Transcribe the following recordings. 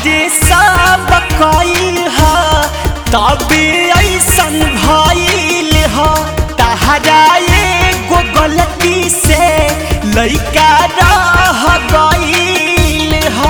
तहरे सब कइल ह तबे ऐसन भइल ह तहरा एगो गलती से लइका रह गइल ह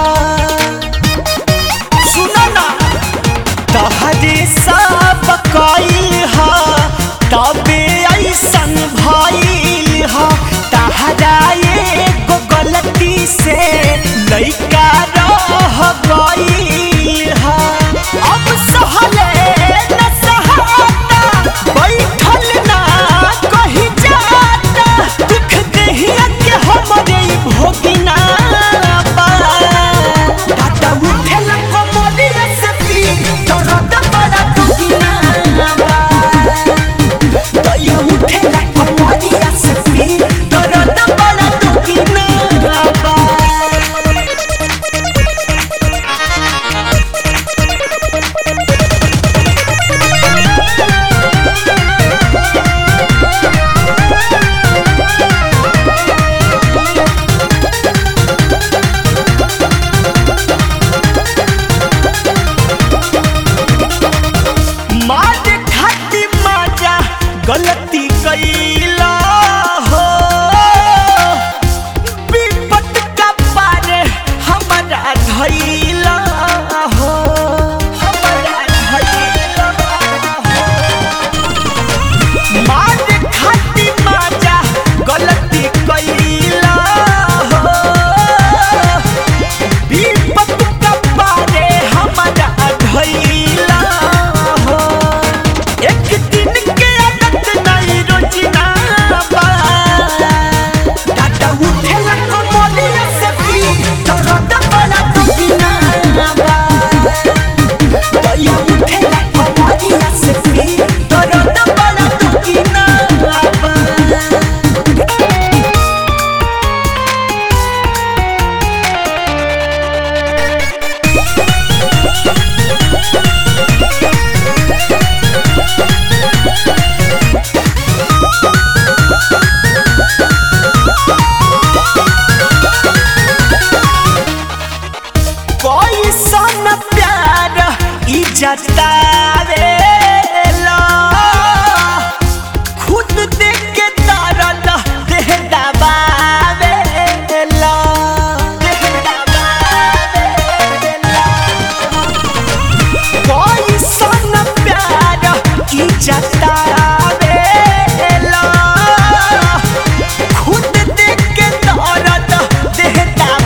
सुनो ना तहरे सब कइल ह तबे ऐसन भइल ह तहरा एगो गलती से लइका रह गइल ह अब सहले न सहाता बैठल ना कहीं जाता दुख देहिया के हमरे ई भोगिना बा टाटा उठेल कमरिया से पी दर्द बड़ा दुखिना बा दया उठेल कमरिया से पी दर्द बड़ा दुखिना बा मार खाती माजा गलती कैला हो विपत का पारे हमारा धैला हो हमारा धैला हो मार खाती माजा गलती कैला हो विपत का पारे हमारा धैला हो एक दिन के आदत नहीं रोजना बा टाटा उठेला कमलिया से पी दर्द बड़ा दुखिना बा दया उठेला कमलिया से पी दर्द बड़ा दुखिना बा कोई सन प्यार ई जतावेला खुद देख के दर्द देह दबावेला देह दबावेला कोई सन प्यार ई जतावेला खुद देख के दर्द देह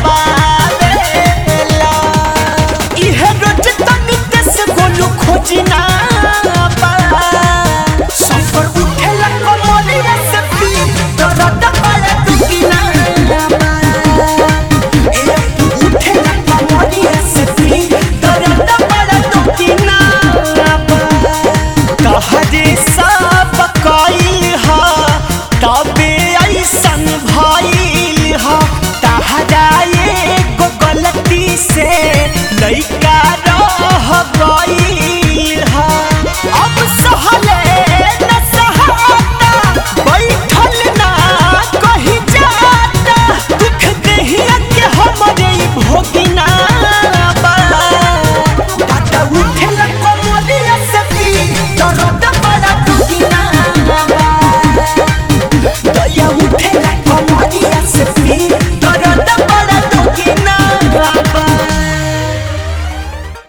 दबावेला इहे रोज तनी देश गोलू खोजना बा सफर उठेला कमलिया से पी दर्द बड़ा दुखिना बा ए उठेला कमलिया से पी दर्द बड़ा दुखिना बा कहरे